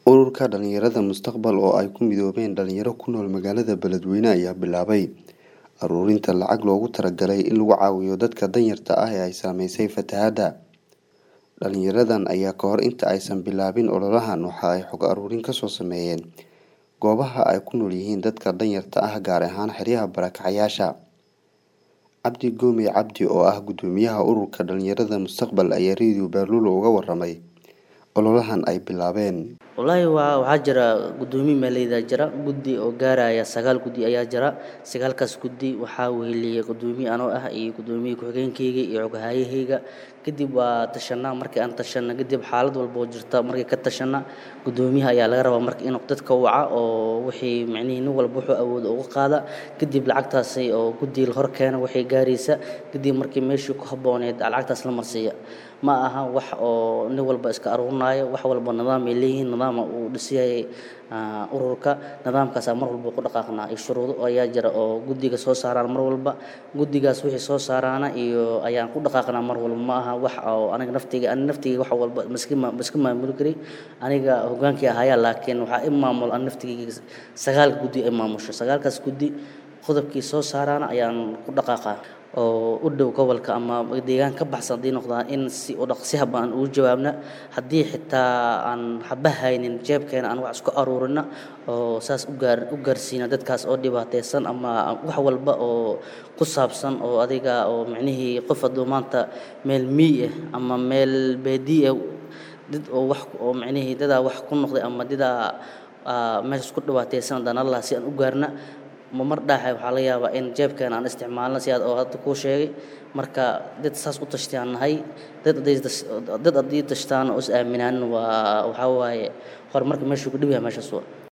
Ururka Dhalinyarada Mustaqbal oo ay ku midoobeen dhalinyaro ku nool magaalada Beledweyne ayaa bilaabay ururinta lacag loogu talagalay in lagu caawiyo dadka danyarta ah ee ay saameysay fatahaadda. Dhalinyaradan ayaa ka hor inta aysan bilaabin ololahan waxa ay xog ururin ka soo sameeyeen goobaha ay ku nool yihiin dadka danyarta ah gaar ahaan xeryaha barakacayaasha. Cabdi Goomey Cabdi oo ah guddoomiyaha ururka Dhalinyarada Mustaqbal ayaa Radio Baalulo uga warramay ololahan ay bilaabeen. wallaahi waa waxaa jira guddoomiye meeleyda jira guddi oo gaaraya sagaal guddi ayaa jira sagaalkaas guddi waxaa weheliyay guddoomiye anoo ah iyo guddoomiye ku-xigeenkayga iyo xogahaayahayga kadib waa tashanaa markii aan tashana kadib xaalad walba oo jirta markii ka tashana guddoomiyaha ayaa laga rabaa marka inuu dadka waca oo wixii micnihii nin walba wuxuu awoodo uga qaada kadib lacagtaasi oo guddiga la hor keena waxay gaaraysa kadib markii meeshii ku habbooneed lacagtaas la marsiiya ma aha wax oo nin walba iska aruurinaayo wax walba nidaam ay leeyihiin nidaama uu dhisayay ururka nidaamkaasaa mar walba ku dhaqaaqnaa iyo shuruudo ayaa jira oo guddiga soo saaraan mar walba guddigaas wixii soo saaraana iyo ayaan ku dhaqaaqnaa mar walba ma aha wax oo aniga naftayga aniga naftayga wax walba maski maska maamuli kari aniga hogaankii ahaaya laakiin waxaa i maamul an naftayga sagaal guddi ay maamusho sagaalkaas guddi qodobkii soo saaraana ayaan ku dhaqaaqaa oo u dhow gobolka ama deegaan ka baxsan haddii noqdaan in si u dhaqsi habaan ugu jawaabna haddii xitaa aan haba haynin jeebkeena aan wax isku aruurina oo saas u gaar u gaarsiina dadkaas oo dhibaataysan ama wax walba oo ku saabsan oo adiga oo micnihii qof hadduu maanta meel miy ah ama meel baadiye ah dad oo wax oo micnihii dadaa wax ku noqday ama dadaa meeshaas ku dhibaataysan haddaan allah si aan u gaarna ma mar dhaaxay waxaa laga yaabaa in jeebkeena aan isticmaalno si aad oo hadda kuu sheegay marka dad saas u tashtayaan nahay dad hadday dad haddii tashtaan oo is aaminaan waa waxaa waaye horumarka meeshuu ku dhow yahay meeshaas waa